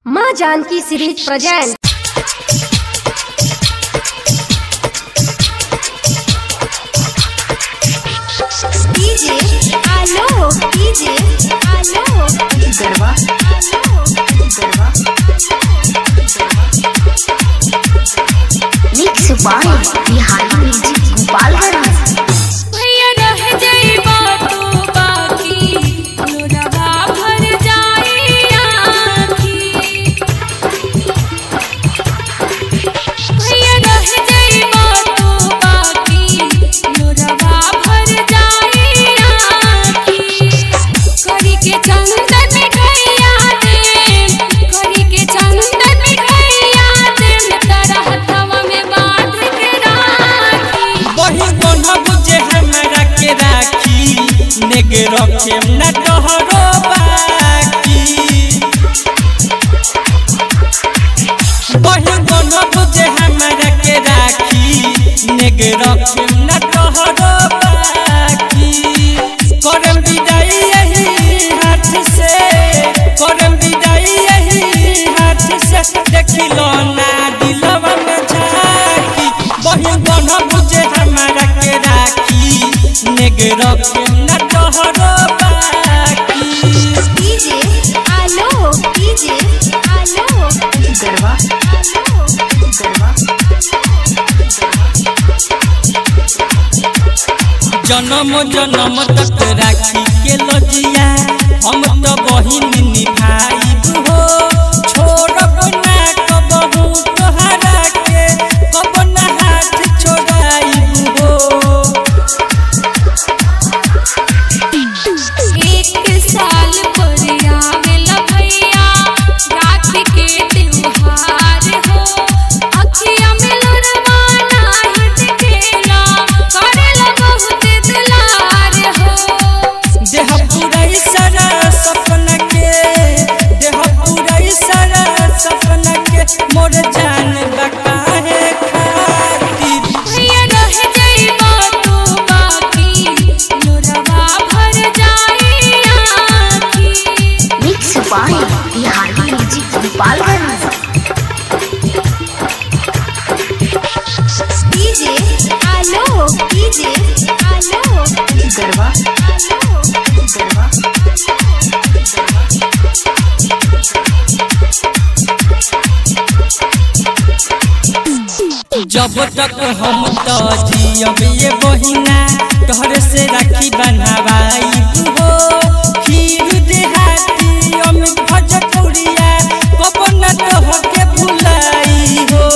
माँ Janaki series present DJ Alo DJ Alo garba Alo garba mix by Bihari music Gopalganj भैया रह जाइबा तू बाकी लोरवा भर जाई आँखी भैया रह जाइबा तू बाकी लोरवा भर जाई आँखी करी के चंदन मिठाइया दे करी के चंदन मिठाइया दे तारा हथवा में बांध के राखी वही कोना बुझे हमरा के राखी नेग रखे न तोहरो बाकी वही कोना बुझे हमरा के राखी नेग रखे न तोहरो बाकी करम विदाई यही हाथ से करम विदाई यही हाथ से देखिलो ना दिलवा में झाकी वही कोना बुझे हमरा के राखी नेग रखे न तोहरो बाकी डीजे आलो डीजे आलो गरबा आलो गरबा जन्म जन्म तक राखी के लजिया हम तो बहिन निभाई हो छोड़ब ना कबहू तोहरा के कब ना हाथ छोड़ाई हो एक साल पर आवेला भैया राखी के त्योहार हो अखिया में लोरवा नाही दिखेला करेला बहुत दुलार हो देह पूरा सारा सपना के देह पूरा सारा सपना के मोर जान बकाहे खातिर भैया रह जाइबा तू बाकी लोरवा भर जाई आँखी mix by Bihari music Gopalganj DJ Alo DJ Alo garba Alo गरबा जब तक हम तो जियब ये बहिना तोहरे से राखी बनवाई हो खीर देहाती अमित भजपुरिया कब न तोहके भुलाई हो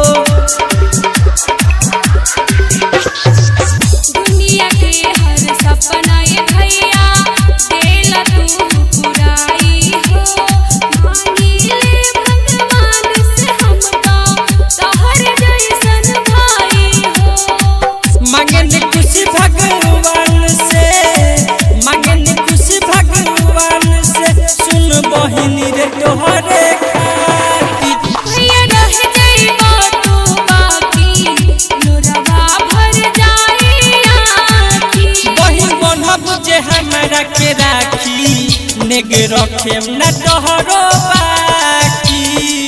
दुनिया के हर सपना ये भैया देला तू पुराई हो मांगी ले भगवान से हमका तोहर जैसन भाई हो मांगन खुशी भगवान से मांगन खुशी भगवान से सुन बहिनी रे तोहरे खातिर भैया रह जाइबा तू बाकी लोरवा भर जाई आँखी बहिन बनब जे हमरा के राखी नेग रखे न तोहरो बाकी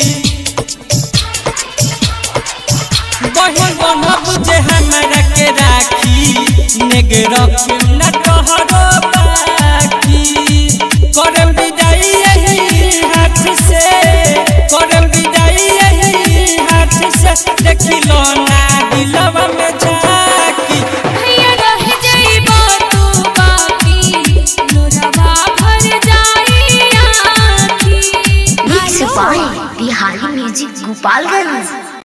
बहिन बनब जे हमरा के राखी नेग रखे न तोहरो बाकी करम विदाई यही हाथ से करम विदाई यही हाथ से देखिलो ना दिलवा में झाकी भैया रह जाइबा तू बाकी लोरवा भर जाई आँखी mix by Bihari music Gopalganj